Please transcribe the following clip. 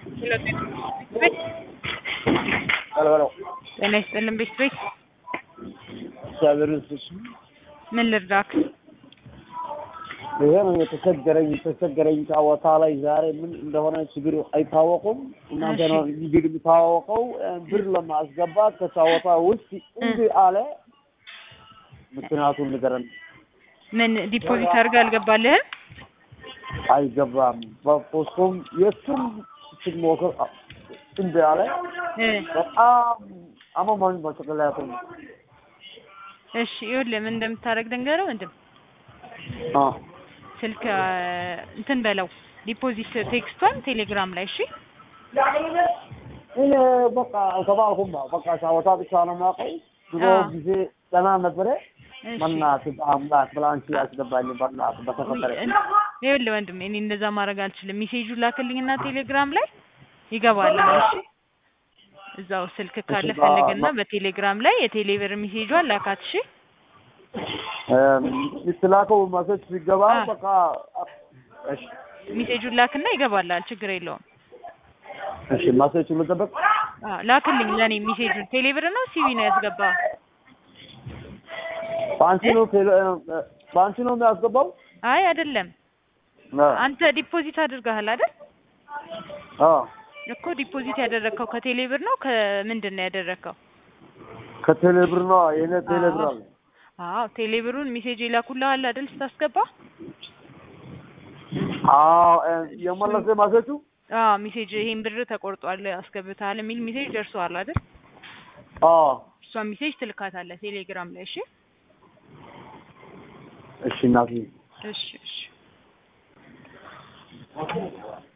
ሄሎ ሄሎ ጤና ይስጥልን ቤት ቤት እግዚአብሔር ይመስገን። ምን ልርዳክ? ይሄ ነው የተቸገረኝ የተቸገረኝ ጨዋታ ላይ ዛሬ ምን እንደሆነ ችግር አይታወቁም። እናንተ ነው እንግዲህ የሚታወቀው ብር ለማስገባት ከጨዋታ ውስጥ እንዲህ አለ። ምክንያቱም ንገረን። ምን ዲፖዚት አድርገህ አልገባልህም? አይገባም። በፖስቶም የቱም ስትሞክር እንዲህ አለ። እ በጣም አመመኝ በጭንቅላቴ። እሺ ይኸውልህ ምን እንደምታደርግ ልንገርህ ወንድም አ ስልክ አ፣ እንትን በለው ዲፖዚት ቴክስቷን ቴሌግራም ላይ እሺ እኔ በቃ አልተባልኩም። በቃ ጨዋታ ብቻ ነው የማውቀው። ድሮ አዎ። ጊዜ ደህና ነበረ። እሺ በእናትህ አምላክ ብላንቺ ያስገባኝ በእናትህ በተፈጠረ ይኸውልህ ወንድም እኔ እንደዛ ማድረግ አልችልም። ሜሴጁ ላክልኝና ቴሌግራም ላይ ይገባል። እሺ እዛው ስልክ ካለ እሺ፣ በ- ፈልግና በ- በቴሌግራም ላይ የቴሌብር ሜሴጇን ላካት። እሺ የተላከው መሰጅ ሲገባ አ። በቃ እሺ ሜሴጁን ላክና ይገባላል። ችግር የለውም። እሺ መሰጅ ልጠበቅ አዎ ላክልኝ ለኔ ሜሴጁን። ቴሌብር ነው ሲቪ ነው ያስገባው? በአንቺ ነው ቴሌ- እ፣ በአንቺ ነው የሚያስገባው አይ አይደለም፣ አ አንተ ዲፖዚት አድርገሃል አይደል? አ እኮ ዲፖዚት ያደረግከው ከቴሌብር ነው ከምንድን ነው ያደረግከው? ከቴሌብር ነው የኔ ቴሌብር አለ አዎ ቴሌብሩን ሜሴጅ ይላኩልሃል አይደል ስታስገባ? አዎ እ፣ የመለሰ መሰጁ አዎ ሜሴጅ ይሄን ብር ተቆርጧል አስገብተሃል የሚል ሜሴጅ ደርሰዋል አይደል? አ እሷ ሜሴጅ ትልካታለህ ቴሌግራም ላይ። እሺ እሺ እናቴ እሺ እሺ